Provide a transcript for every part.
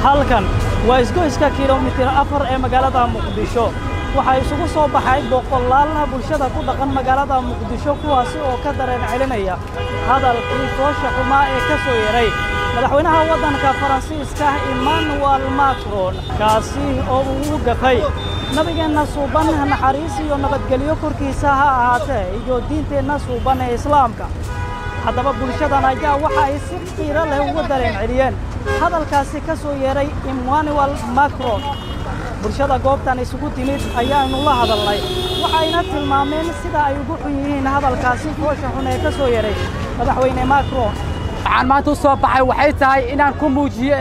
halkan waa isgoyska kilomitir afar ee magaalada muqdisho waxaa isugu soo baxay boqolaalaha bulshada ku dhaqan magaalada muqdisho kuwaasi oo ka dareen celinaya hadalkii foosha xumaa ee ka soo yeray madaxweynaha waddanka faransiiska emmanuel macron kaasi oo uu gafay nabigeenna suuban naxariis iyo nabadgelyo korkiisa ha ahaatee iyo diinteenna suuban ee islaamka haddaba bulshadan ayaa waxa ay si qiiro leh uga dareen celiyeen hadalkaasi ka soo yeeray emmanuel macron bulshada goobtan isugu timid ayaannu la hadalnay waxayna tilmaameen sida ay ugu xun yihiin hadalkaasi foosha xun ee ka soo yeeray madaxweyne macron waxaan maanta u soo baxay waxay tahay inaan ku muujiyo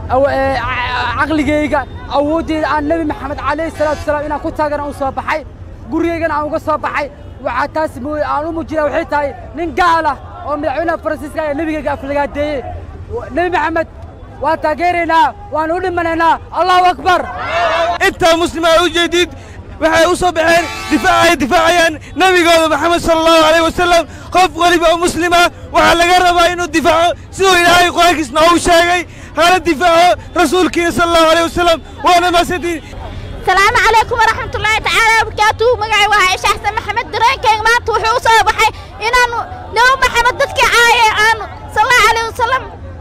caqligayga awooddeeda aan nebi maxamed calayhi salaatu wasalaam inaan ku taagana u soo baxay gurigaygana aan uga soo baxay waxaa taas aan u muujinaya waxay tahay nin gaal ah oo madaxweynaha faransiiska ee nebigayga aflagaadeeyey nebi maxamed waan taageeraynaa waan u dhimanaynaa allahu akbar intaa muslima u jeedid waxay u soo baxeen difaacay difaacayaan nebigooda maxamed sala allahu alayh wasalam qof weliba oo muslima waxaa laga rabaa inuu difaaco siduu ilaahay qur-aankiisna uu sheegay hana difaaco rasuulkiina sala allahu alayh wasalam waana maasantiin salaamu calaykum waraxmatullaahi tacaala wabarakaatuhu magacay waa caaisha xasan maxamed dareenkayga maanta wuxuu u soo baxay inaannu nebi maxamed dadkii caaye aanu sal allahu alayh wasalam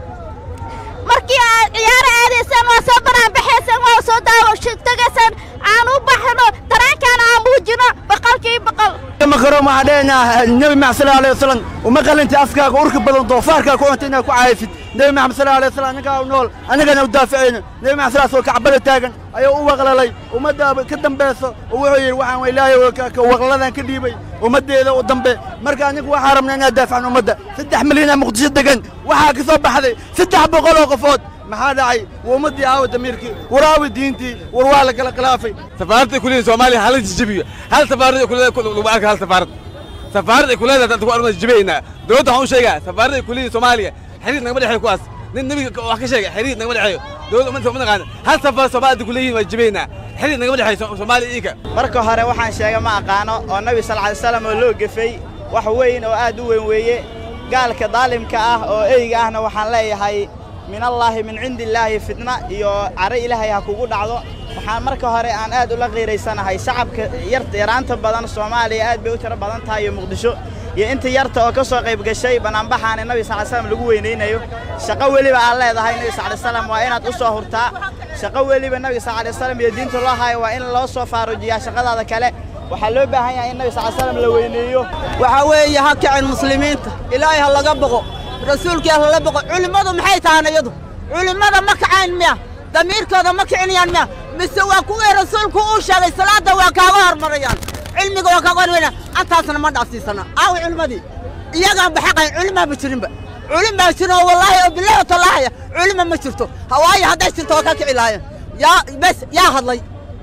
markii aad ciyaaro aadaysaan waa soo banaanbaxaysaan waa soo daawatagaysaan aan u baxno dareenkaana aan muujino boqolkii boqol makaroon waxaa dheenaa nebi maxamed sala alayh wasalam uma qalinta afkaaga urka badan doofaarkaa ku cunta inaad ku caayfid nebi maxamed sala alayh wasalam annagaa u nool annagana u daafacayno nebi maxamed salaas oo kacbada taagan ayuu u waqlalay ummadda ka dambayso oo wuxuu yidhi waxaan ilaahay waqladan ka dhiibay ummaddeeda u dambe marka anigu waxaa rabnaa inaad daafacno ummadda saddex milyanaa muqdisho degan waxaa ka soo baxday saddex boqol oo qofood maxaa dhacay waa ummaddii aawa damiirkii war aawa diintii war waa la kala khilaafay safaaradda kuleedahay soomaaliya hala jijibiyo hal safaarad ay kuleedahay lagu arka hal safaarad safaarad ay kuleedahay dadku arma jijibaynaa dowladda waxaan u sheegaa safaaradda ay kuleedahay soomaaliya xiriir nagama dhexeeyo kuwaas nin nebiga wax ka sheegay xiriir nagama dhexeeyo dowladda ummadda uma naqaana hal safaar soomaalida kuleeyihin waa jibaynaa xiriir nagama dhexeeyo soomaaliya iika marka hore waxaan sheega ma aqaano oo nabi sal alay slam oo loo gefay wax weyn oo aad u weyn weeye gaalka daalimka ah oo eyga ahna waxaan leeyahay min allaahi min cindi illaahi fitna iyo caro ilaahay ha kugu dhacdo waxaan marka hore aan aad ula qiiraysanahay shacabka yaraanta badan soomaaliya aad bay u tiro badan tahay iyo muqdisho iyo inta yarta oo ka soo qayb gashay banaanbaxaana nabi sal ly slam lagu weynaynayo shaqo weliba aad leedahay nabi sal ly slam waa inaad u soo hurtaa shaqo weliba nabi sal alay slam iyo diinta loo hayo waa in loo soo faarujiyaa shaqadaada kale waxaa loo baahan yahay in nabi sal ly slam la weyneeyo waxaa weeye ha kicin muslimiinta ilaahay ha laga boqo rasuulkii ha lala boqo culimmadu maxay tahaan iyadu culimmada ma kacayn miya damiirkooda ma kicinayaan miya mise waa kuwii rasuulku uu sheegay salaadda waa kaaga hormarayaan cilmiga waa kaaga hormarayaan antaasna ma dhaafsiisana aawi culimmadii iyagaan baxaqayn culimaa ma jirinba culim baa jirin oo wallaahi oo bilahi oo tallaahaya culima ma jirto hawaayo hadday jirto waa ka kici lahaayeen yaa bes yaa hadlay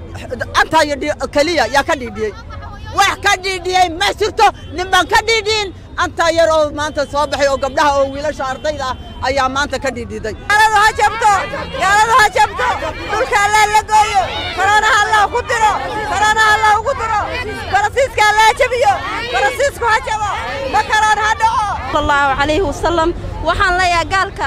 antaa iyo keliya yaa ka dhiidhiyey wax ka dhiidhiyey ma jirto ninbaan ka dhiidhiyin antaa yar oo maanta soo baxay oo gabdhaha oo wiilasha ardayda ah ayaa maanta ka dhiidhiday yaaladu ha jabto yaaladu ha jabto dhulka allah la gooyo koroonaha allah ku diro koroonaha allah ugu diro farasiiska allah jabiyo farasiisku ha jabo makaroon ha dhaco sallallahu calayhi wasallam waxaan leeyahay gaalka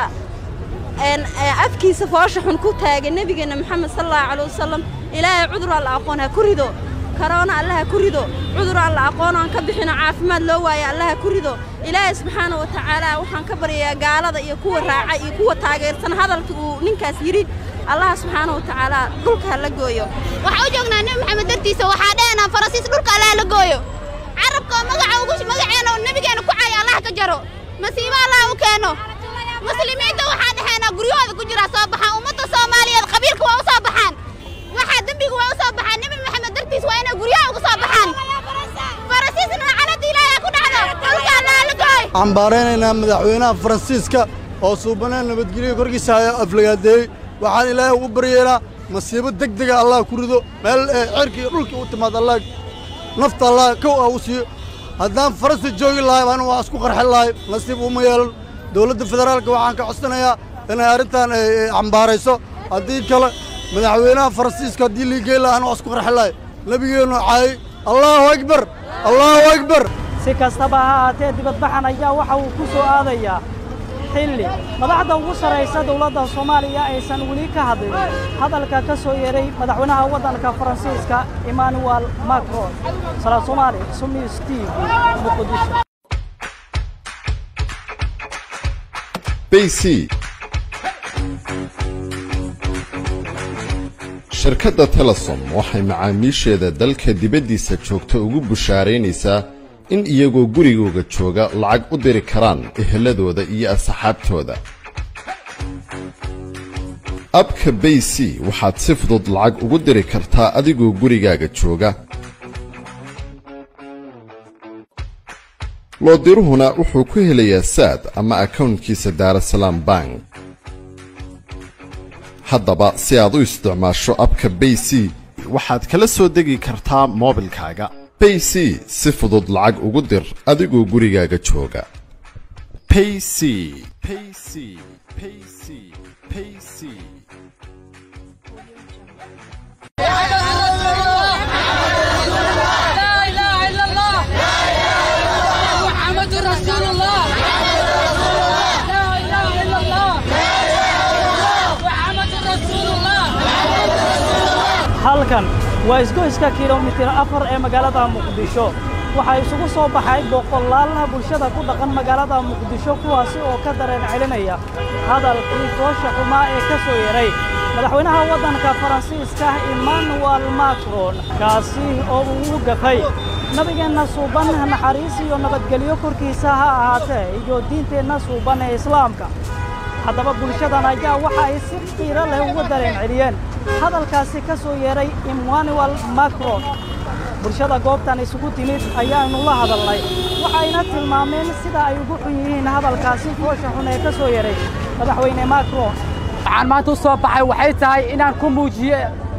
afkiisa foosha xun ku taagay nebigeenna maxamed sallallahu calayhi wasallam ilaahay cudur alla aqoon ha ku rido karoona allaha ku rido cudur alla aqoon aan ka bixino caafimaad loo waayo allaha ku rido ilaahay subxaana wa tacaala waxaan ka baryayaa gaalada iyo kuwa raaca iyo kuwa taageersan hadalka uu ninkaas yidhi allaha subxaana wa tacaala dhulka ha la gooyo waxaa u joognaa nebi maxamed dartiisa waxaa dheenaa farasiis dhulka allaha la gooyo carabka oo magaca ugu magaceena oo nebigeena ku caayo allah ka jaro masiibo allah u keeno muslimiinta waxaa dhexeenaa guryahooda ku jiraa soo baxaan ummadda soomaaliyeed qabiilka waa u soo baxaan waxaa dembiga waa u soo baxaan nebi maxamed dartiis waa inay guryaha uga soo baxaan farasiisna canada ilaahay ku dhacdo dhulka allah la gooy waxaan baaraynaynaa madaxweynaha faransiiska oo suubanaan nabadgelyo korkiisa haya aflagaadeeyey waxaan ilaahay ugu baryeelaa masiibo deg dega allah ku rido meel cerka iyo dhulka u timaad allah nafta allah kow ah u siiyo haddaan faransi joogi lahay anu waa isku qarxin lahay nasiib uma yeelan dowladda federaalka waxaan ka codsanayaa inay arrintan cambaarayso haddii kale madaxweynaha faransiiska haddii liigeen lahaa anu waa isku qarxin lahay nebigeennu caayay allaahu akbar allaahu akbar si kastaba ha ahaatee dibadbaxan ayaa waxa uu ku soo aadayaa xilli madaxda ugu sarraysa dowladda soomaaliya aysan weli ka hadlin hadalka ka soo yeeray madaxweynaha waddanka faransiiska emmanuel macron salaad soomaali sumis t v muqdisho bc shirkadda telesom waxay macaamiisheeda dalka dibaddiisa joogta ugu bushaaraynaysaa in iyagoo gurigooga jooga lacag u diri karaan eheladooda iyo asxaabtooda abka bay c waxaad si fudud lacag ugu diri kartaa adigoo gurigaaga jooga loodiruhuna wuxuu ku helayaa saad ama akawnkiisa daarasalaam bank haddaba si aad u isticmaasho abka bay c waxaad kala soo degi kartaa moobilkaaga bay c si fudud lacag ugu dir adigoo gurigaaga jooga payc payc payc payc halkan waa isgoyska kilomitir afar ee magaalada muqdisho waxaa isugu soo baxay boqolaal bulshada ku dhaqan magaalada muqdisho kuwaasi oo ka dareen celinaya hadalkii foosha xumaa ee ka soo yeray madaxweynaha waddanka faransiiska emmanuel macron kaasi oo uu gafay nabigeenna suuban naxariis iyo nabadgelyo korkiisa ha ahaatee iyo diinteenna suuban ee islaamka haddaba bulshadan ayaa waxa ay si qiiro leh uga dareen celiyeen hadalkaasi ka soo yeeray emmanuel macron bulshada goobtan isugu timid ayaannu la hadalnay waxayna tilmaameen sida ay ugu xun yihiin hadalkaasi foosha xun ee ka soo yeeray madaxweyne macron waxaan maanta u soo baxay waxay tahay inaan ku muujiyo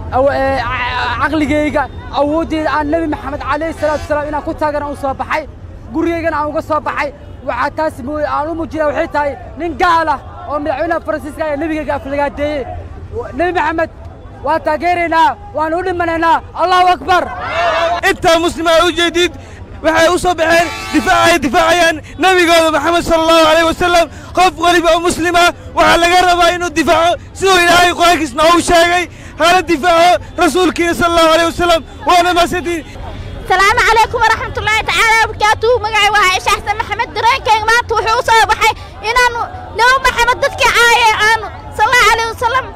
caqligayga awooddeeda aan nebi maxamed calayhi salaatu wasalaam inaan ku taagana u soo baxay gurigaygana aan uga soo baxay waxaa taas aan u muujinaa waxay tahay nin gaal ah oo madaxweynaha faransiiska ee nebigayga aflagaadeeyey nebi maxamed waan taageeraynaa waan u dhimanaynaa allahu akbar intaa muslima u jeedid waxay u soo baxeen difaacay difaacayaan nebigooda maxamed sala allahu alayh wasalam qof weliba oo muslima waxaa laga rabaa inuu difaaco siduu ilaahay qur-aankiisna uu sheegay hana difaaco rasuulkiina sala allahu alayh wasalam waana mahadsantiin salaamu calaykum waraxmat ullaahi tacaala wabarakaatuhu magacay waa caaisha xasan maxamed dareenkayga maanta wuxuu u soo baxay inaanu nebi maxamed dadkii caaye aanu sal allahu alayh wasalam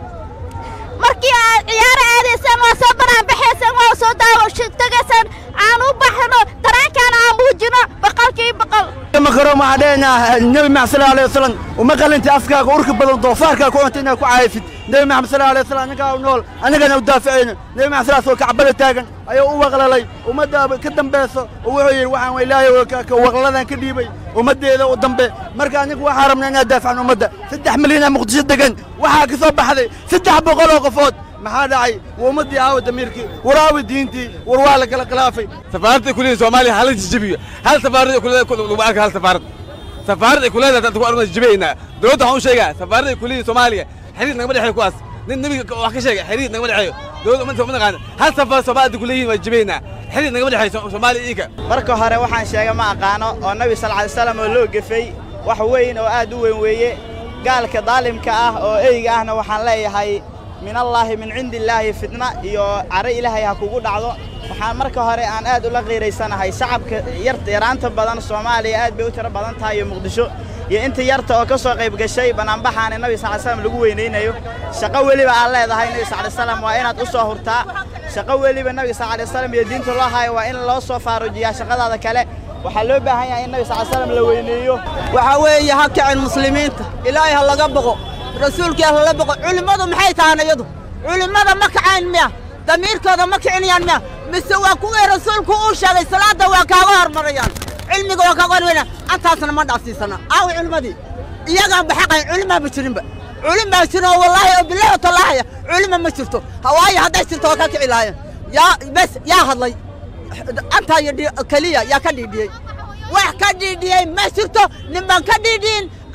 markii aad ciyaaro aadaysaan waa soo banaanbaxaysaan waa soo daawo tagaysaan aan u baxno dareenkaana aan muujino boqolkii boqol makaroon waxaa dheenaa nebi maxamed sala alayh wasalam uma qalinta afkaaga urka badan doofaarkaa ku cunta inaad ku caayfid nebi maxamed sala alayh wasalam annagaa u nool annagana u daafacayno nebi maxamed salaas oo kacbada taagan ayuu u waqlalay ummadda ka dambayso oo wuxuu yidhi waxaan waa ilaahay waqladan ka dhiibay ummaddeeda u dambe marka anigu waxaa rabnaa inaad daafacno ummadda saddex milyanaa muqdisho degan waxaa ka soo baxday saddex boqol oo qofood maxaa dhacay waa ummaddii aawa damiirkii war aawa diintii war waa la kala khilaafay safaaradda kuleedahay soomaaliya hala jijibiyo hal safaarad ay kuleedahay lagu arka hal safaarad safaarad ay kuleedahay dadku arma jibiyeynaa dowladda waxaan u sheegaa safaaradda ay kuleedahay soomaaliya xiriir nagama dhexeeyo kuwaas nin nebiga wax ka sheegay xiriir nagama dhexeeyo dowladda ummadda uma naqaana hal safaar soomaalida kuleeyihiin waa jibiyeynaa xiriir nagama dhexeeyo soomaaliya iika marka hore waxaan sheega ma aqaano oo nabi sal alay slam oo loo gefay wax weyn oo aad u weyn weeye gaalka daalimka ah oo eyga ahna waxaan leeyahay min allaahi min cindi illaahi fitna iyo caro ilaahay ha kugu dhacdo waxaan marka hore aan aad ula qiiraysanahay shacabka yaraanta badan soomaaliya aad bay u tiro badan tahay iyo muqdisho iyo inta yarta oo ka soo qayb gashay banaanbaxaana nabi sal slam lagu weynaynayo shaqo weliba aad leedahay nabi sal slam waa inaad u soo hurtaa shaqo weliba nabi sal alay slam iyo diinta loo hayo waa in loo soo faarujiyaa shaqadaada kale waxaa loo baahan yahay in nabi sal slam la weyneeyo waxaa weeye ha kicin muslimiinta ilaahay ha laga boqo rasuulkii ha lala boqo culimmadu maxay tahaan iyadu culimmada ma kacayn miya damiirkooda ma kicinayaan miya mise waa kuwii rasuulku uu sheegay salaadda waa kaaga hormarayaan cilmiga waa kaaga hormarayaan antaasna ma dhaafsiisana aawi culimmadii iyagaan baxaqayn culimaaba jirinba culim baa jirin oo wallaahi oo bilahi oo tallaahaya culima ma jirto hawaayo hadday jirto waa ka kici lahaayeen yaa bes yaa hadlay antaa iyo keliya yaa ka dhiidhiyey wax ka dhiidhiyey ma jirto nin baan ka dhiidhiyin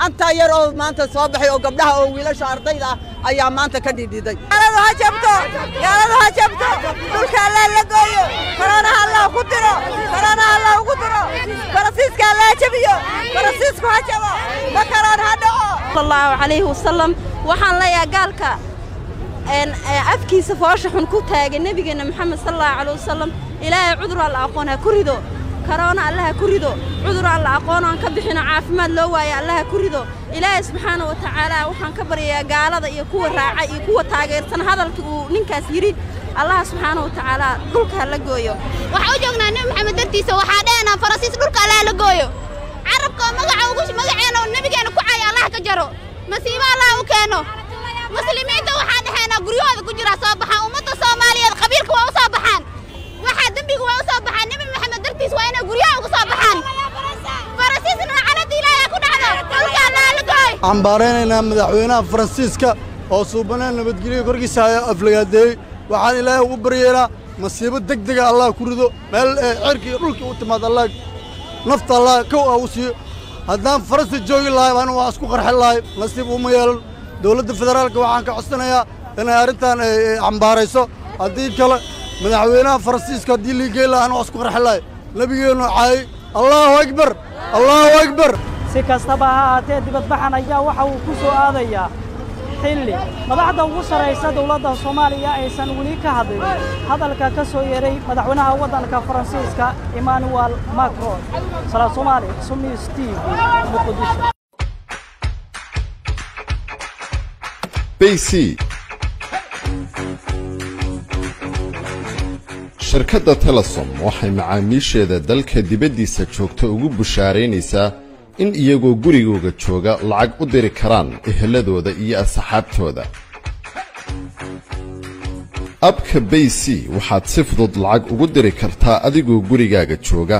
antaa yar oo maanta soo baxay oo gabdhaha oo wiilasha ardayda ah ayaa maanta ka dhidhiday gaaladu ha jabto gaaladu ha jabto dhulka allah la gooyo koroonaha allah ku diro koroonaha allah ugu diro barasiiska allah jabiyo barasiisku ha jabo ma karoon ha dhaco sallallahu calayhi wasallam waxaan leeyahay gaalka een afkiisa foosha xun ku taagay nabigeena maxamed sallallahu calayhi wasallam ilaahay cudur alla aqoon ha ku rido karoona allah ha ku rido cudur alla aqoon aan ka bixino caafimaad loo waayo allah ha ku rido ilaahay subxaana wa tacaala waxaan ka baryayaa gaalada iyo kuwa raaca iyo kuwa taageersan hadalka uu ninkaas yidhi allah subxaana wa tacaala dhulka ha la gooyo waxaa u joognaa nebi maxamed dartiisa waxaa dheenaa farasiis dhulka allah la gooyo carabka oo magaca ugu magaceena oo nebigeena ku caya allah ka jaro masiibo allah u keeno muslimiinta waxaa dhexeenaa guryahooda ku jira soo baxaan ummadda soomaaliyeed qabiilka waa u soo baxaan waxaa dembiga waa u soo baxaan nebi maxamed dartiis waa inay guryaha uga soo baxaan farasiisna lacanada ilaahay ku dhacdo dhulka allah la gooy cambaaraynaynaa madaxweynaha faransiiska oo suubanaan nabadgelyo korkiisa haya aflagaadeeyey waxaan ilaahay ugu baryeelaa masiibo deg dega allah ku rido meel cerkii dhulkii u timaad allah nafta allah kow ah u siiyo haddaan faransi joogi lahay anu waa isku qarxin lahay nasiib uma yeelan dowladda federaalka waxaan ka codsanayaa inay arrintan cambaarayso haddii kale madaxweynaha faransiiska haddii liigey lahaa anu waa isku qarxin lahay nebigeennu caayey allaahu akbar allaahu akbar si kastaba ha ahaatee dibadbaxan ayaa waxa uu ku soo aadayaa xilli madaxda ugu sarraysa dowladda soomaaliya aysan weli ka hadlin hadalka ka soo yeeray madaxweynaha waddanka faransiiska emmanuel macron salaad soomaali sumi steve muqdisho bc shirkadda telesom waxay macaamiisheeda dalka dibaddiisa joogta ugu bushaaraynaysaa in iyagoo gurigooga jooga lacag u diri karaan eheladooda iyo asxaabtooda abka bayc waxaad si fudud lacag ugu diri kartaa adigoo gurigaaga jooga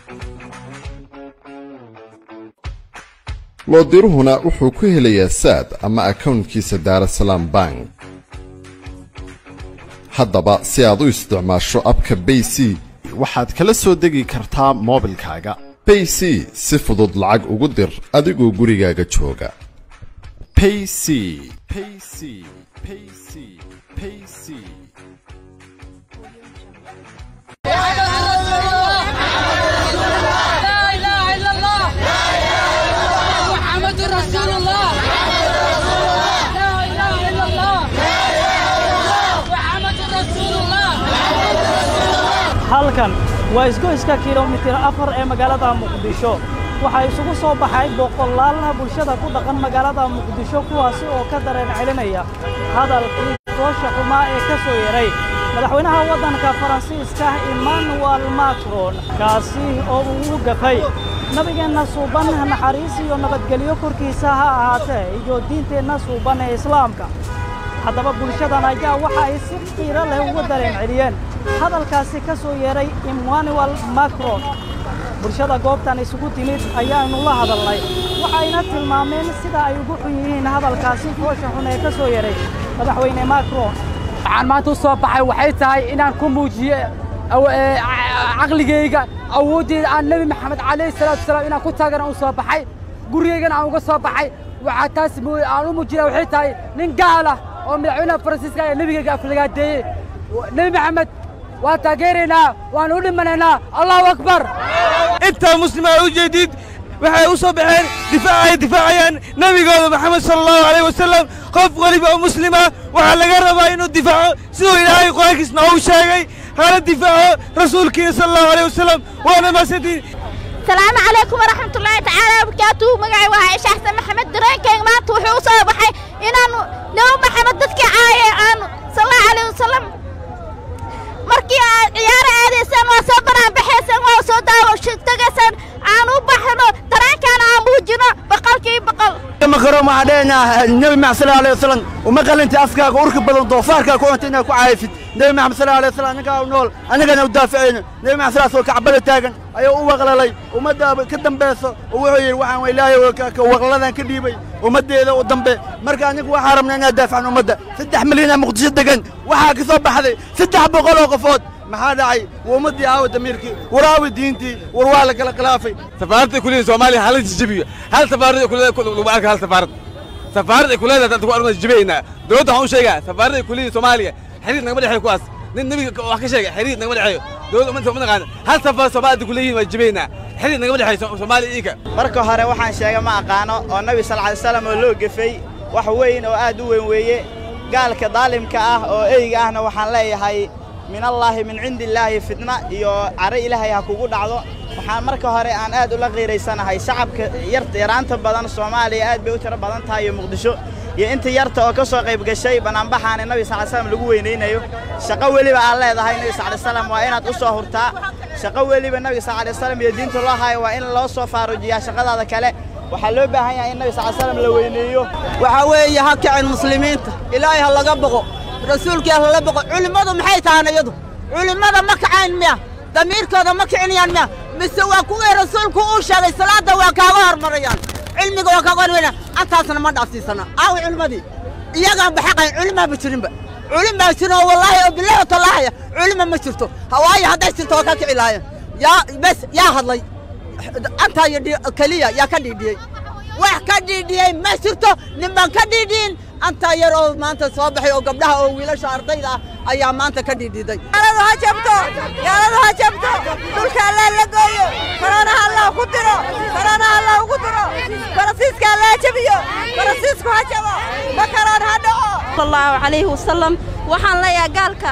loodiruhuna wuxuu ku helayaa saad ama akawntkiisa daarasalaam bank haddaba si aad u isticmaasho abka bayc waxaad kala soo degi kartaa moobilkaaga bayc si fudud lacag ugu dir adigoo gurigaaga jooga payc payc payc payc محمد رسول الله لا اله الا الله محمد رسول الله halkan waa isgoyska kilomitir afar ee magaalada muqdisho waxaa isugu soo baxay boqolaalna bulshada ku dhaqan magaalada muqdisho kuwaasi oo ka dareen celinaya hadalkii foosha xumaa ee ka soo yeray madaxweynaha waddanka faransiiska emmanuel macron kaasi oo uu u gafay nabigeenna suuban naxariis iyo nabadgelyo korkiisa ha ahaatee iyo diinteenna suuban ee islaamka haddaba bulshadan ayaa waxa ay si qiiro leh uga dareen celiyeen hadalkaasi ka soo yeeray emmanuel macron bulshada goobtan isugu timid ayaanu la hadalnay waxayna tilmaameen sida ay ugu xun yihiin hadalkaasi foosha xun ee ka soo yeeray madaxweyne macron waxaan maanta u soo baxay waxay tahay inaan ku muujiyo caqligayga awooddeeda aan nebi maxamed calayhi salaatu wasalaam inaan ku taagana u soo baxay gurigaygana aan uga soo baxay waxaa taas aan u muujinaa waxay tahay nin gaal ah oo madaxweynaha faransiiska ee nebigayga aflagaadeeyey nebi maxamed waa taageeraynaa waan u dhimanaynaa allahu akbar intaa muslima ay u jeedid waxay u soo baxeen difaac ay difaacayaan nebigooda maxamed sala allahu alayh wasalam qof weliba oo muslima waxaa laga rabaa inuu difaaco siduu ilaahay qur-aankiis noogu sheegay hana difaaco rasuulkiina sala allahu alayh wasalam waana mahadsantiin السلام عليكم ورحمة الله تعالى وبركاته مقعي وهاي شخص محمد درينكينج ما توحي وصوب حي إن أنو نو محمد دتك عاية عن صلى الله عليه وسلم markii aad ciyaar aadaysaan waa soo banaan baxaysaan waa soo daawashagaysaan aan u baxno dareenkaan aan muujino boqolkii boqol makaro waxaa dheenaa nebi maxamed sala alayhi wasalam uma qalinti afkaaga urka badan doofaarkaa ku cunta inaad ku caayfid nebi maxamed sala alayhi wasalam annagaa u nool annagana u daafacayno nebi maxamed salaas oo kacbada taagan ayuu u waqlalay ummadda ka dambayso oo wuxuu yidhi waxaan waa ilaahay waqladan ka dhiibay ummaddeeda u dambe marka anigu waxaa rabnaa inaad daafacno ummadda saddex milyan aa muqdisho degan waxaa ka soo baxday saddex boqol oo qofood maxaa dhacay waa ummaddii aawa damiirkii war aawa diintii war waa la kala khilaafay safaaradda kuleeyihin soomaaliya hala jijibiyo hal safaarad lagu arka hal safaarad safaarad ay ku leedahay dadku arma jibaynaa dowladda waxaan u sheegaa safaaradda ay kuleeyihin soomaaliya xiriir nagama dhexeeyo kuwaas nin nebiga wax ka sheega xiriir nagama dhexeeyo dowladda ummadda uma naqaana hal safaar soomaalida kuleeyihin waa jibaynaa xiriir nagama dhexeeyo soomaaliya iinka marka hore waxaan sheega ma aqaano oo nabi sal alay slam oo loo gefay wax weyn oo aad u weyn weeye gaalka daalimka ah oo eyga ahna waxaan leeyahay min allaahi min cindi illaahi fitna iyo caro ilaahay ha kugu dhacdo waxaan marka hore aan aad ula qiiraysanahay shacabka yaraanta badan soomaaliya aad bay u tiro badan tahay iyo muqdisho iyo inta yarta oo ka soo qayb gashay banaanbaxaani nabi sal slam lagu weynaynayo shaqo weliba aad leedahay nabi sal slam waa inaad u soo hurtaa shaqo weliba nabiga sal alay slam iyo diinta loo hayo waa in loo soo faarujiyaa shaqadaada kale waxaa loo baahan yahay in nabi sal slam la weyneeyo waxaa weeye ha kicin muslimiinta ilaahay ha laga boqo rasuulkii ha lala boqo culimmadu maxay tahaan iyadu culimmada ma kacayn miya damiirkooda ma kicinayaan miya mise waa kuwii rasuulku uu sheegay salaadda waa kaaga hormarayaan cilmiga waa kaaga hormarayaan antaasna ma dhaafsiisana aawi culimmadii iyagaan baxaqayn culimaaba jirinba culim baa jirin oo wallaahi oo bilahi tallahaya culima ma jirto hawaayo hadday jirto waa ka kici lahaayeen yaa bes yaa hadlay antaa iyo keliya yaa ka dhiidhiyey wax ka dhiidhiyey ma jirto nin baan ka dhiidhiyin antaa yar oo maanta soo baxay oo gabdhaha oo wiilasha ardayda ah ayaa maanta ka dhiidhiday gaaladu ha jabto gaaladu ha jabto dhulka allah la gooyo koroonaha allah ku diro koroonaha allah ugu diro farasiiska allah jabiyo farasiisku ha jabo ma karoon ha dhaco sallallahu calayhi wasallam waxaan leeyahay gaalka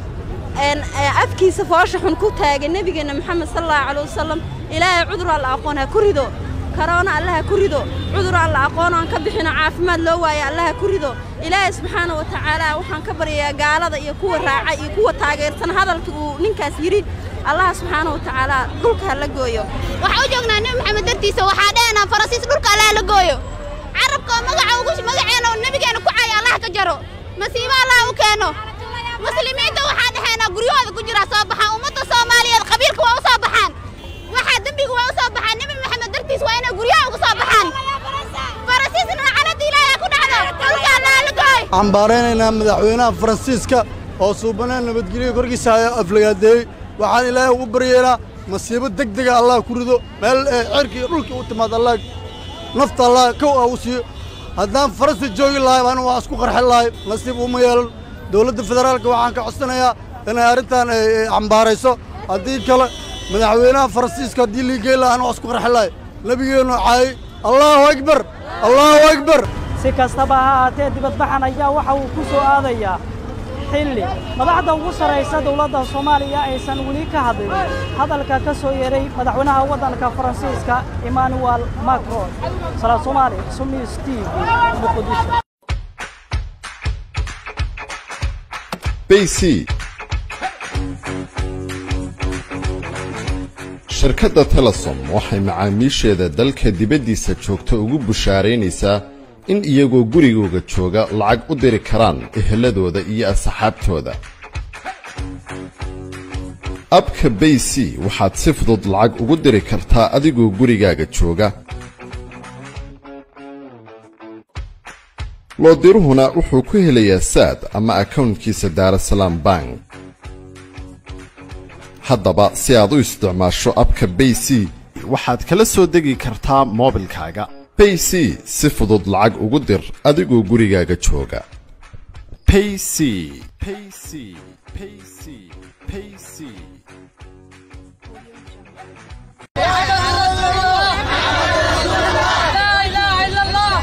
afkiisa foosha xun ku taagay nebigeenna maxamed sallallahu calayhi wasallam ilaahay cudur alla aqoon ha ku rido karoona allaha ku rido cudur alla aqoon aan ka bixino caafimaad loo waayo allaha ku rido ilaahay subxaana wa tacaala waxaan ka baryayaa gaalada iyo kuwa raaca iyo kuwa taageersan hadalka uu ninkaas yidhi allah subxaana wa tacaala dhulka ha la gooyo waxaa u joognaa nebi maxamed dartiisa waxaa dheenaa farasiis dhulka allaha la gooyo carabka oo magaca ugu magaceena oo nebigeena ku caayo allah ka jaro masiibo allah u keeno muslimiinta waxaa dhexeenaa guryahooda ku jiraa soo baxaan ummadda soomaaliyeed qabiilka waa u soo baxaan waxaa dembiga waa u soo baxaan nebi maxamed dartiis waa inay guryaha ugu soo baxaan farasiisna lacanada ilaahay ku dhacdo dhulka allaha la gooy waxaan baaraynaynaa madaxweynaha faransiiska oo suubaneen nabadgelyo korkiisa haya aflagaadeeyey waxaan ilaahay ugu baryeynaa masiibo deg dega allah ku rido meel ee cirka iyo dhulka u timaad allah nafta allah kow ah u siiyo haddaan faransi joogi lahay baan waa isku qarxin lahay nasiib uma yeelan dowladda federaalka waxaan ka codsanayaa inay arrintan ay cambaarayso haddii kale madaxweynaha faransiiska haddii liigey lahaan waa isku qarxin lahay nebigeennu caayey allahu akbar allahu akbar si kastaba ha ahaatee dibadbaxan ayaa waxa uu ku soo aadayaa xilli madaxda ugu sarraysa dowladda soomaaliya aysan weli ka hadlin hadalka ka soo yeeray madaxweynaha waddanka faransiiska emmanuel macron salaad soomaali sumis t v muqdisho bc shirkadda telesom waxay macaamiisheeda dalka dibaddiisa joogta ugu bushaaraynaysaa in iyagoo gurigooga jooga lacag u diri karaan eheladooda iyo asxaabtooda abka bay c waxaad si fudud lacag ugu diri kartaa adigoo gurigaaga jooga loodiruhuna wuxuu ku helayaa saad ama akawntkiisa daarasalaam bank haddaba si aad u isticmaasho abka bay c waxaad kala soo degi kartaa moobilkaaga bay c si fudud lacag ugu dir adigoo gurigaaga jooga payc payc payc payc لا اله الا الله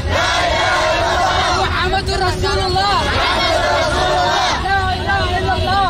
محمد رسول الله لا اله الا الله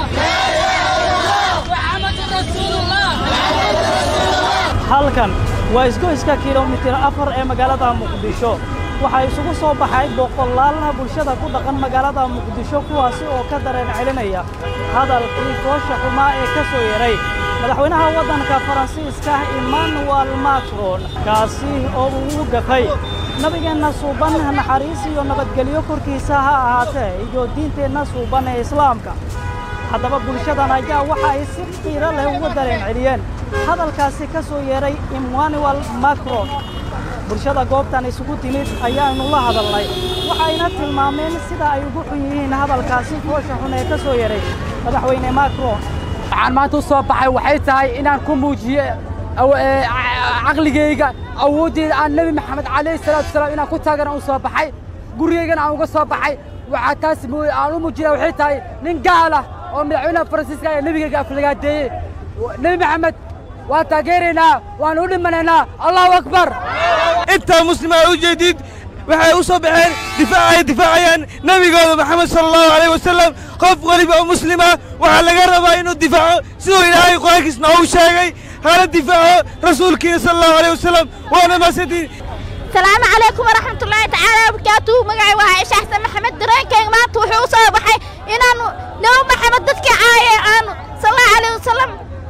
محمد رسول الله halkan waa isgoyska kilomitir afar ee magaalada muqdisho waxaa isugu soo baxay boqolaalna bulshada ku dhaqan magaalada muqdisho kuwaasi oo ka dareen celinaya hadalkii foosha xumaa ee ka soo yeray madaxweynaha waddanka faransiiska emmanuel macron kaasi oo uu u gafay nabigeenna suuban naxariis iyo nabadgelyo korkiisa ha ahaatee iyo diinteenna suuban ee islaamka haddaba bulshadan ayaa waxa ay si qiiro leh uga dareen celiyeen hadalkaasi ka soo yeeray emmanuel macron bulshada goobtan isugu timid ayaanu la hadalnay waxayna tilmaameen sida ay ugu xun yihiin hadalkaasi foosha xun ee ka soo yeeray madaxweyne macron waxaan maanta u soo baxay waxay tahay inaan ku muujiyo aw- ee, ca- caqligayga awooddeeda aan nebi maxamed calayhi salaatu wasalaam inaan ku taagana u soo baxay gurigaygana aan uga soo baxay waxaa taas mooye aan u muujinaa waxay tahay nin gaal ah oo madaxweynaha faransiiska ee nebigayga aflagaadeeyey nebi maxamed waan taageeraynaa waan u dhimanaynaa allahu akbar intaa muslima ay u jeedid waxay u soo baxeen difaac ay difaacayaan nebigooda maxamed sala allahu alayh wasalam qof weliba oo muslima waxaa laga rabaa inuu difaaco siduu ilaahay qur-aankiis noogu sheegay hana difaaco rasuulkiina sala allahu alayh wasalam waana mahadsantiin salaamu calaykum waraxmatullaahi tacaala wabarakaatuhu magacay waa caaisha xasan maxamed dareenkayga maanta wuxuu u soo baxay inaanu nebi maxamed dadkii caayay aanu sallallahu calayhi wasalam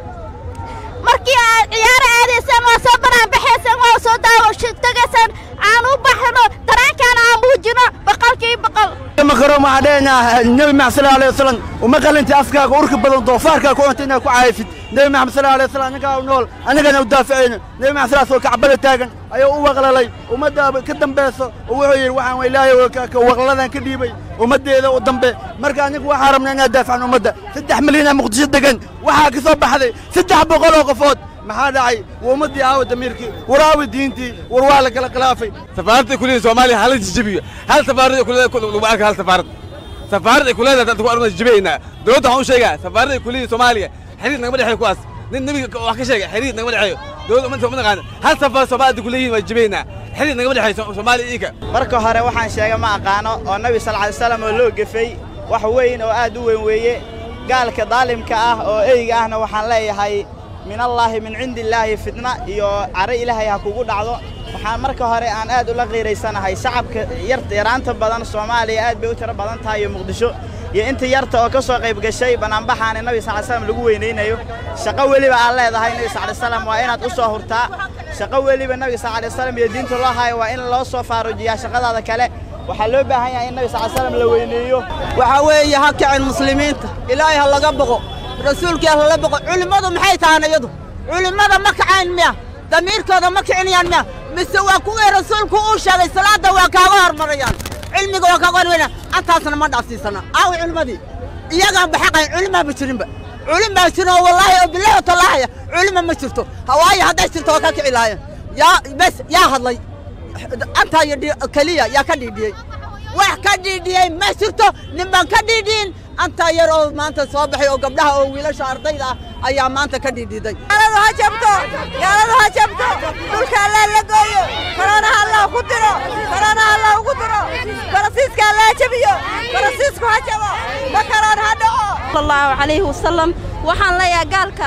markii aad ciyaaro aadaysaan waa soo banaan baxaysaan waa soo daawo tagaysaan aan u baxno dareenkaana aan muujino boqolkii boqol makaroon waxaa dheenaa nebi maxamed sala alay wasalam uma qalinta afkaaga urka badan doofaarkaa ku cunta inaad ku caayfid nebi maxamed sala alay wasalam annagaa u nool annagana u daafacayno nebi maxamed salaas oo kacbada taagan ayuu u waqlalay ummadda ka dambayso oo wuxuu yidhi waxaan waa ilaahay oo ka- ka waqladan ka dhiibay ummaddeeda u dambe marka anigu waxaa rabnaa inaad daafacno ummadda saddex milyan aa muqdisho degan waxaa ka soo baxday saddex boqol oo qofood maxaa dhacay waa ummaddii aawa damiirkii war aawa diintii war waa la kala khilaafay safaaradda kuliya soomaaliya hala jijibiyo hal safaarad ay kuleedahay lagu arka hal safaarad safaarad ay kuleedahay dadku arna jibiyaynaa dowladda waxaan u sheegaa safaarada ay kuliya soomaaliya xiriir nagama dhexeeyo kuwaas nin nebiga wax ka sheegay xiriir nagama dhexeeyo dowladda ummadda uma naqaana hal safaar soomaalida kuleeyihin waa jibiyaynaa xiriir nagama dhexeeyo soomaaliya iinka marka hore waxaan sheega ma aqaano oo nabi sal alay slam oo loo gefay wax weyn oo aad u weyn weeye gaalka daalimka ah oo eyga ahna waxaan leeyahay min allaahi min cindi illaahi fitna iyo caro ilaahay ha kugu dhacdo waxaan marka hore aan aad ula qiiraysanahay shacabka yarta yaraanta badan soomaaliya aad bay u tiro badan tahay iyo muqdisho iyo inta yarta oo ka soo qayb gashay banaanbaxaani nabi sal ly slam lagu weynaynayo shaqo weliba aad leedahay nabi sal ly slam waa inaad u soo hurtaa shaqo weliba nabiga sal ly slam iyo diinta loo hayo waa in loo soo faarujiyaa shaqadaada kale waxaa loo baahan yahay in nabi sal ly slam la weyneeyo waxaa weeye ha kicin muslimiinta ilaahay ha laga boqo rasuulkii ha lala boqo culimmadu maxay tahaan iyadu culimmada ma kacayn miya damiirkooda ma kicinayaan miya mise waa kuwii rasuulku uu sheegay salaadda waa kaaga hormarayaan cilmiga waa kaaga hormarayaan antaasna ma dhaafsiisana aawi culimmadii iyagaan baxaqayn culimaa ma jirinba culimaa jirin oo wallaahi oo bilahi oo tallaahaya culima ma jirto hawaayo hadday jirto waa ka kici lahaayeen yaa bes yaa hadlay antaa iyo dhi- keliya yaa ka dhiidhiyey wax ka dhiidhiyey ma jirto nin baan ka dhiidhiyin antaa yar oo maanta soo baxay oo gabdhaha oo wiilasha ardayda ah ayaa maanta ka dhiidhiday gaaladu ha jabto gaaladu ha jabto dhulka allah la gooyo koroonaha allah ku diro koroonaha allah ugu diro farasiiska allah jabiyo farasiisku ha jabo ma karoon ha dhaco sallallahu calayhi wasalam waxaan leeyahay gaalka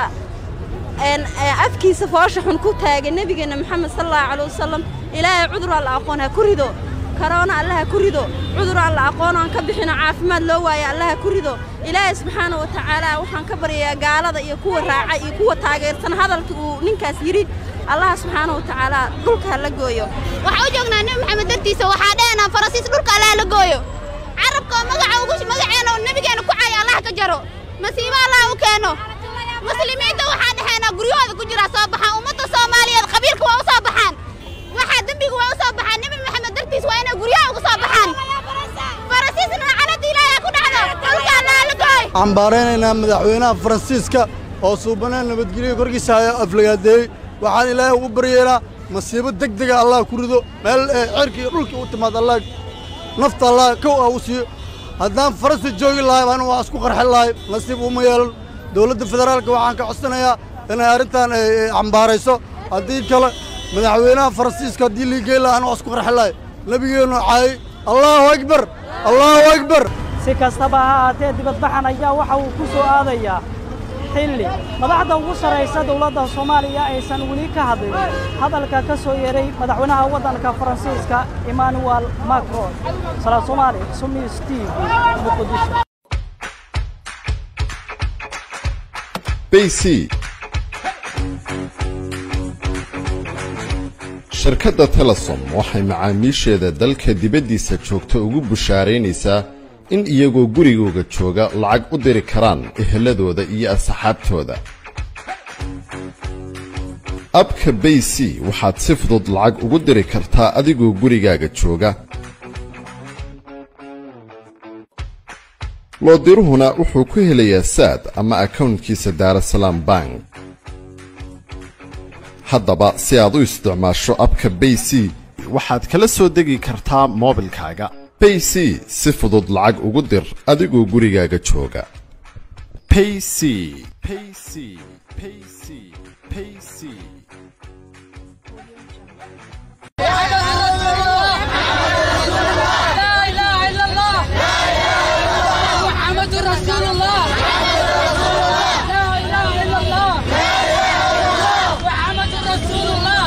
een, ee, afkiisa foosha xun ku taagay nebigeenna maxamed sallallahu calayhi wasalam ilaahay cudur alla aqoon ha ku rido karoona alla ha ku rido cudur alla aqoon aan ka bixino caafimaad loo waayo alla ha ku rido ilaahay subxaana wa tacaala waxaan ka baryayaa gaalada iyo kuwa raaca iyo kuwa taageersan hadalka uu ninkaas yidhi allaha subxaana wa tacaala dhulka ha la gooyo waxaan u joognaa nebi maxamed dartiisa waxaa dheenaa farasiis dhulka allah la gooyo carabka oo magaca ugu magaceena oo nebigeena ku caayo allah ka jaro masiibo allah u keeno muslimiinta waxaa dhexeena guryahooda ku jira soo baxaan ummadda soomaaliyeed qabiilka waa u soo baxaan waxaa dembiga waa u soo baxaan nebi maxamed dartiis waa inay guryaha ugu soo baxaan farasiisna lacalada ilaahay ku dhacdo dhulka allah la gooyo waxaan baaraynaynaa madaxweynaha faransiiska oo suubanaan nabadgelyo korkiisa haya aflagaadeeyey waxaan ilaahay ugu baryeynaa masiibo deg dega allah ku rido meel ee cirka iyo dhulka u timaad allah nafta allah kow ah u siiyo haddaan faransi joogi lahay baan waa isku qarxin lahay nasiib uma yeelan dowladda federaalka waxaan ka codsanayaa inay arrintan ay ay cambaarayso haddii kale madaxweynaha faransiiska haddii liigey lahaan waa isku qarxin lahay nebigeennu caayay allahu akbar allahu akbar si kastaba ha ahaatee dibadbaxan ayaa waxa uu ku soo aadayaa xilli madaxda ugu sarraysa dowladda soomaaliya aysan weli ka hadlin hadalka ka soo yeeray madaxweynaha waddanka faransiiska emmanuel macron salaad soomaali sumi steve muqdisho bc shirkadda telesom waxay macaamiisheeda dalka dibaddiisa joogta ugu bushaaraynaysaa in iyagoo gurigooga jooga lacag u diri karaan eheladooda iyo asxaabtooda abka bay c waxaad si fudud lacag ugu diri kartaa adigoo gurigaaga jooga loodiruhuna wuxuu ku helayaa saad ama akownkiisa daarasalaam bank haddaba si aad u isticmaasho abka bay c waxaad kala soo degi kartaa moobilkaaga bay c si fudud lacag ugu dir adigoo gurigaaga jooga payc payc payc payc لا اله الا الله محمد رسول الله لا اله الا الله محمد رسول الله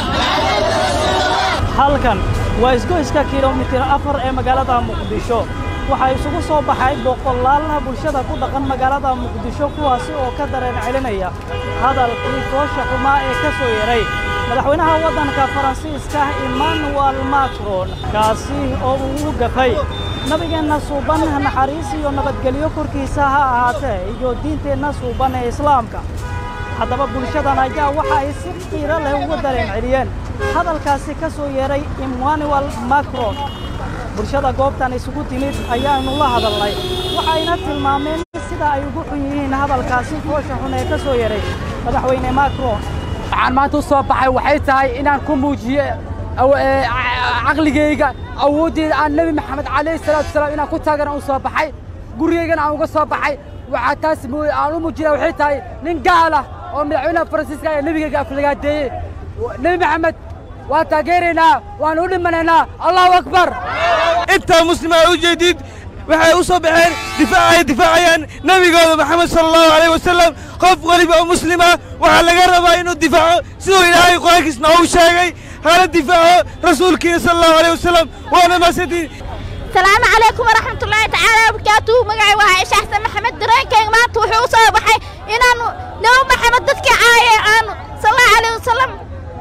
halkan waa isgoyska kilomitir afar ee magaalada muqdisho waxaa isugu soo baxay boqolaalaha bulshada ku dhaqan magaalada muqdisho kuwaasi oo ka dareen celinaya hadalkii foosha xumaa ee ka soo yeray madaxweynaha waddanka faransiiska emmanuel macron kaasi oo uu u gafay nabigeenna suuban naxariis iyo nabadgelyo korkiisa ha ahaatee iyo diinteenna suuban ee islaamka haddaba bulshadan ayaa waxa ay si qiiro leh uga dareen celiyeen hadalkaasi ka soo yeeray emmanuel macron bulshada goobtan isugu timid ayaanu la hadalnay waxayna tilmaameen sida ay ugu xun yihiin hadalkaasi foosha xun ee ka soo yeeray madaxweyne macron waxaan maanta u soo baxay waxay tahay inaan ku muujiyo aw- ee, ca- caqligayga awooddeeda aan nebi maxamed calayhi salaatu wasalaam inaan ku taagana u soo baxay gurigaygana aan uga soo baxay waxaa taas mu- aan u muujinaa waxay tahay nin gaal ah oo madaxweynaha faransiiska ee nebigayga aflagaadeeyey nebi maxamed waan taageeraynaa waan u dhimanaynaa allahu akbar intaa muslima u jeedid waxay u soo baxeen difaacay difaacayaan nebigooda maxamed sala allahu alayh wasalam qof weliba oo muslima waxaa laga rabaa inuu difaaco siduu ilaahay qur-aankiisna uu sheegay hala difaaco rasuulkiina sala allahu alayh wasalam waana mahadsantiin salaamu calaykum waraxmat ullaahi tacaala wabarakaatuhu magacay waa caaisha xasan maxamed dareenkayga maanta wuxuu u soo baxay inaanu nebi maxamed dadka caaye aanu sal allahu alayh wasalam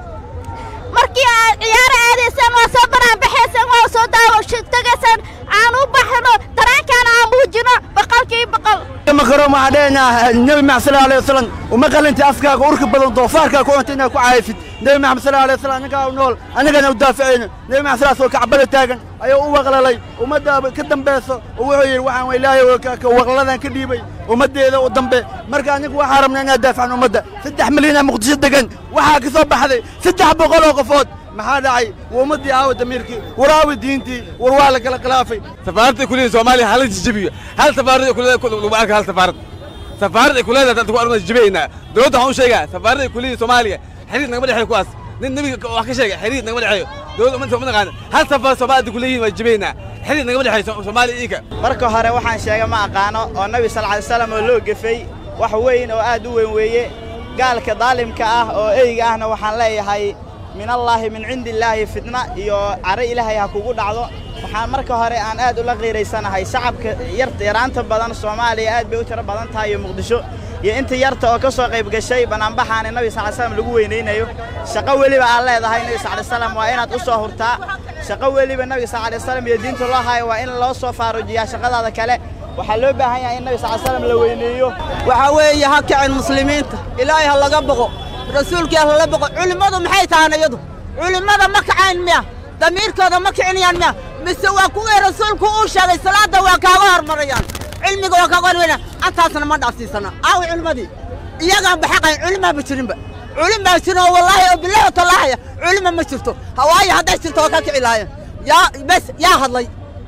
markii aad ciyaaro aadaysaan waa soo banaanbaxaysaan waa soo daawo tagaysaan aan u baxno dareenkaana aan muujino boqolkii boqol makaroon waxaa dheenaa nebi maxamed sala alayhi wasalam uma qalinta afkaaga urka badan doofaarkaa ku cunta inaad ku caayfid nebi maxamed sala alayhi wasalam annagaa u nool annagana u daafacayno nebi maxamed salaas oo kacbada taagan ayuu u waqlalay ummadda ka dambayso oo wuxuu yidhi waxaan waa ilaahay oo ka- ka waqladan ka dhiibay ummaddeeda u dambe marka anigu waxaa rabnaa inaad daafacno ummadda saddex milyanaa muqdisho degan waxaa ka soo baxday saddex boqol oo qofood maxaa dhacay waa ummaddii aawa damiirkii war aawa diintii war waa la kala khilaafay safaaradda kuleedahay soomaaliya hala jijibiyo hal safaarad ay kuleedahay lagu arka hal safaarad safaarad ay kuleedahay dadku arma jibiyeynaa dowladda waxaan u sheegaa safaaradda ay kuleedahay soomaaliya xiriir nagama dhexeeyo kuwaas nin nebiga wax ka sheegay xiriir nagama dhexeeyo dowladda ummadda uma naqaana hal safaar soomaalida kuleeyihiin waa jibiyeynaa xiriir nagama dhexeeyo soomaaliya iika marka hore waxaan sheega ma aqaano oo nabi sal alay slam oo loo gefay wax weyn oo aad u weyn weeye gaalka daalimka ah oo eyga ahna waxaan leeyahay min allaahi min cindi illaahi fitna iyo caro ilaahay ha kugu dhacdo waxaan marka hore aan aad ula qiiraysanahay shacabka yar yaraanta badan soomaaliya aad bay u tiro badan tahay iyo muqdisho iyo inta yarta oo ka soo qayb gashay banaanbaxaani nabi sal slam lagu weynaynayo shaqo weliba aad leedahay nabi sal slam waa inaad u soo hurtaa shaqo weliba nabiga sal alay slam iyo diinta loo hayo waa in loo soo faarujiyaa shaqadaada kale waxaa loo baahan yahay in nabi sal slam la weyneeyo waxaa weeye ha kicin muslimiinta ilaahay ha laga boqo rasuulkii ha lala boqo culimmadu maxay tahaan iyadu culimmada ma kacayn miya damiirkooda ma kicinayaan miya mise waa kuwii rasuulku uu sheegay salaadda waa kaaga hormarayaan cilmiga waa kaaga hormarayaan antaasna ma dhaafsiisana aawi culimmadii iyagaan baxaqayn culimaaba jirinba culim baa jirin oo wallaahi oo bilahi oo tallaahaya culima ma jirto hawaayo hadday jirto waa ka kici lahaayeen yaa bes yaa hadlay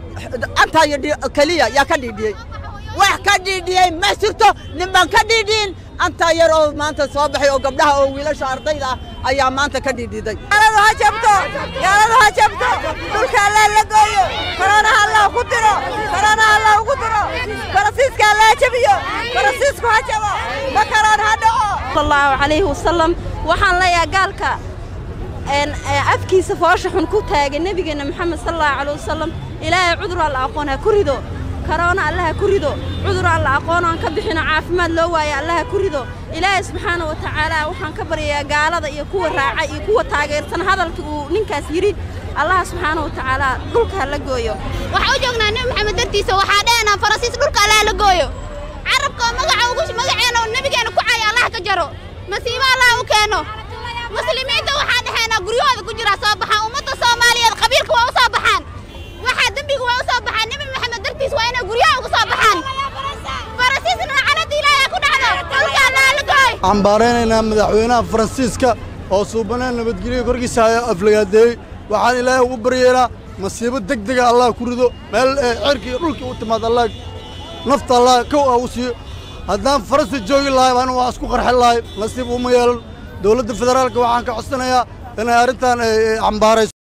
antaa iyo dhi- keliya yaa ka dhiidhiyey wax ka dhiidhiyey ma jirto ninbaan ka dhiidhiin antaa yar oo maanta soo baxay oo gabdhaha oo wiilasha ardayda ah ayaa maanta ka dhiidhiday gaaladu ha jabto gaaladu ha jabto dhulka allah la gooyo korona allah ku diro korona allah ugu diro faransiiska allah jabiyo faransiisku ha jabo makaroon ha dhaco sallallahu calayhi wasalam waxaan leeyahay gaalka een ee afkiisa foosha xun ku taagay nabigeena maxamed sallallahu calayhi wasalam ilaahay cudur alla aqoon ha ku rido karoona alla ha ku rido cudur alla aqoon aan ka bixino caafimaad loo waayo alla ha ku rido ilaahay subxaana wa tacaala waxaan ka baryayaa gaalada iyo kuwa raaca iyo kuwa taageersan hadalka uu ninkaas yidhi allaha subxaana wa tacaala dhulka ha la gooyo waxaa u joognaa nebi maxamed dartiisa waxaa dheenaa faransiis dhulka allah la gooyo carabka oo magaca ugu magaceena oo nebigeena ku caya allah ka jaro masiibo allah u keeno muslimiinta waxaa dhexeenaa guryahooda ku jira soo baxaan ummadda soomaaliyeed qabiilka waa u soo baxaan waxaa dembiga waa u soo baxaan nebi maxamed dartiis waa inay guryaha ugu soo baxaan cambaaraynaynaa madaxweynaha faransiiska oo suubaneen nabadgelyo korkiisa haya aflagaadeeyey waxaan ilaahay ugu baryeynaa masiibo deg dega allah ku rido meel ee cirka iyo dhulkii u timaad allah nafta allah kow ah u siiyo haddaan faransi joogi lahay anu waa isku qarxin lahay nasiib uma yeelan dowladda federaalka waxaan ka codsanayaa inay arrintan ay cambaarayso